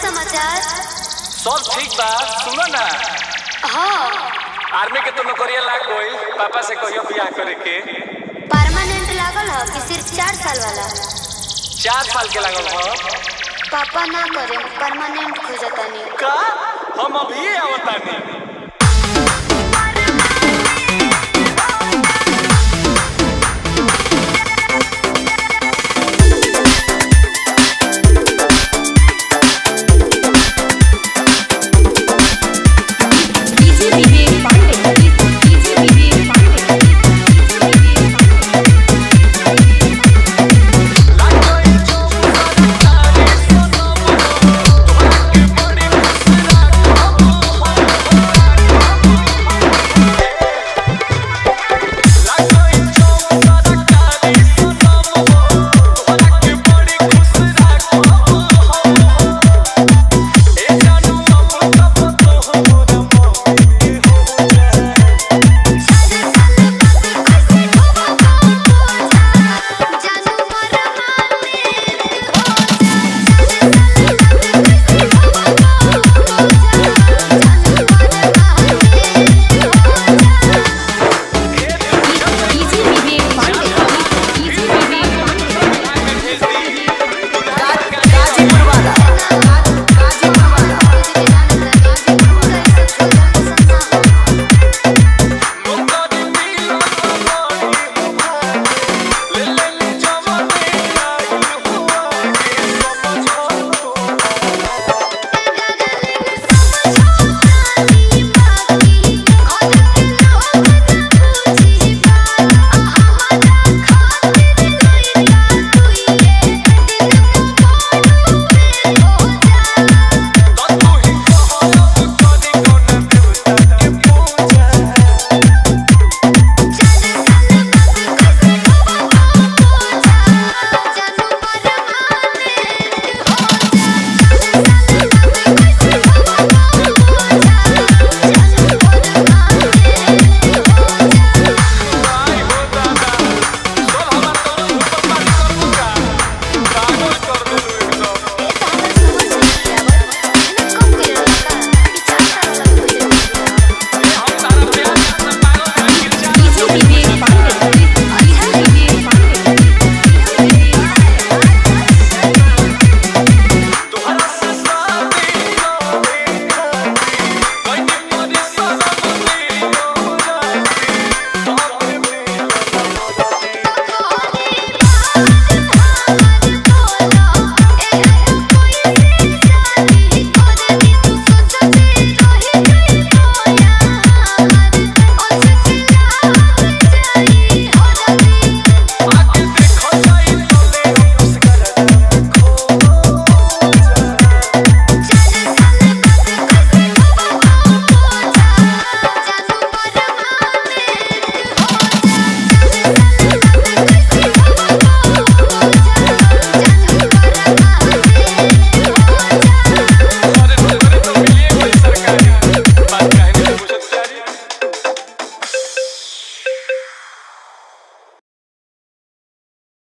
समाचार सब ठीक बा सुनो ना हाँ आर्मी के तो नौकरिया लाग गई पापा से कहियो बियाह करे के परमानेंट लागल है कि सिर्फ चार साल वाला चार साल के लागल हो पापा ना करे परमानेंट खोजतानी का हम अभी आवतानी